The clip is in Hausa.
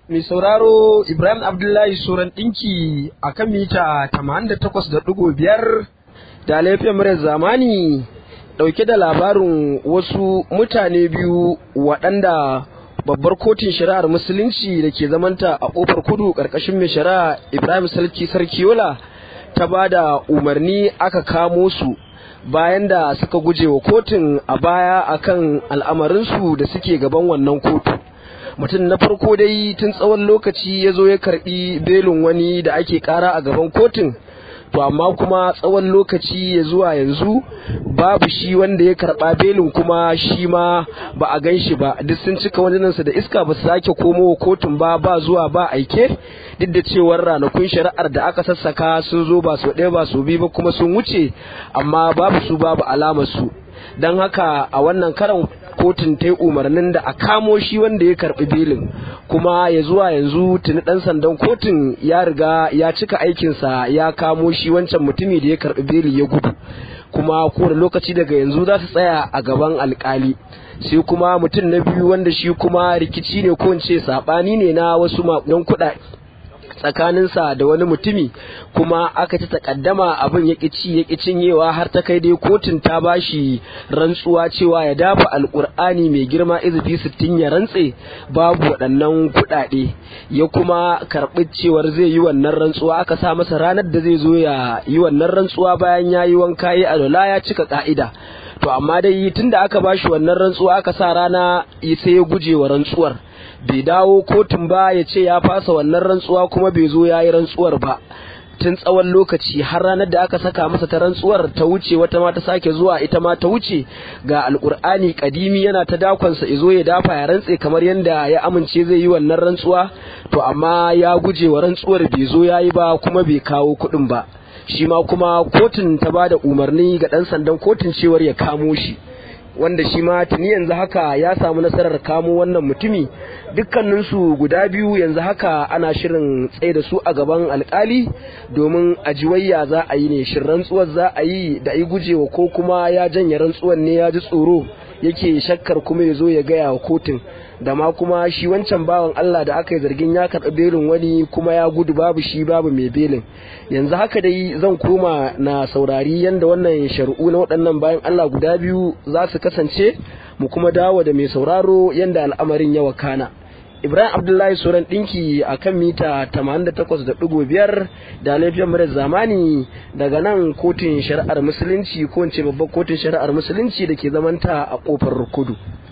Mai sauraro Ibrahim Abdullahi Suran ɗinki a kan mita 88.5 da laifin murar zamani ɗauke da labarin wasu mutane biyu waɗanda babbar kotun shari'ar musulunci da ke zamanta a ƙofar kudu ƙarƙashin mai shari'a Ibrahim Sarki Sarkiola ta ba da umarni aka kamo su bayan da suka guje wa kotun a baya akan al'amarinsu da suke gaban wannan kotu. mutum na farko dai tun tsawon lokaci ya zo ya karbi belin wani da ake kara a gaban kotun to amma kuma tsawon lokaci ya zuwa yanzu babu shi wanda ya karba belin kuma shi ma ba a gan shi ba duk sun cika wajenansa da iska ba su sake komo kotun ba ba zuwa ba aike duk da cewar ranakun shari'ar da aka sassaka sun zo ba su ɗaya ba su biyu ba kuma sun wuce amma babu su babu alamar su don haka a wannan karan kotun ta yi umarnin da a kamo shi wanda ya karbi belin kuma ya zuwa yanzu tuni dan sandan kotun ya riga ya cika aikinsa ya kamo shi wancan mutumi da ya karbi beli ya gudu kuma kowane lokaci daga yanzu za su tsaya a gaban alkali sai kuma mutum na biyu wanda shi kuma rikici ne ko ce sabani ne na wasu maƙudan kuɗaɗe tsakaninsa da wani mutumi kuma aka ci takaddama abin ya ci ya cinyewa har ta kai dai kotun ta bashi rantsuwa cewa ya dafa alkur'ani mai girma izifi sittin ya rantse babu waɗannan kuɗaɗe ya kuma karɓi cewar zai yi wannan rantsuwa aka sa masa ranar da zai zo ya yi wannan rantsuwa bayan ya yi wanka ya alola ya cika ka'ida to amma dai tunda aka bashi wannan rantsuwa aka sa rana sai ya guje wa rantsuwar bai dawo kotun ba ya ce ya fasa wannan rantsuwa kuma bai zo ya yi rantsuwar ba tun tsawon lokaci har ranar da aka saka masa ta rantsuwar ta wuce wata ma ta sake zuwa ita ma ta wuce ga alkur'ani kadimi yana ta dakonsa izo ya dafa ya rantse kamar yadda ya amince zai yi wannan rantsuwa to amma ya guje wa rantsuwar bai zo ya yi ba kuma bai kawo kuɗin ba shi ma kuma kotun ta ba da umarni ga ɗan sandan kotun cewar ya kamo shi wanda shi ma tuni yanzu haka ya samu nasarar kamo wannan mutumi dukkaninsu guda biyu yanzu haka ana shirin tsaye da su a gaban alkali domin ajiwayya za a yi ne shin rantsuwar za a yi da yi gujewa ko kuma ya janye rantsuwar ne ya ji tsoro yake shakkar kuma ya zo ya gaya wa kotun da ma kuma shi wancan bawan Allah da aka yi zargin ya karɓi belin wani kuma ya gudu babu shi babu mai belin yanzu haka dai zan koma na saurari yadda wannan shari'u na waɗannan bayan Allah guda biyu za su kasance mu kuma dawo da mai sauraro yadda al'amarin ya wakana Ibrahim Abdullahi Suran ɗinki a kan mita 88.5 da laifiyar murar zamani daga nan kotun shari'ar musulunci ko in ce babbar kotun shari'ar musulunci da ke zamanta a ƙofar kudu.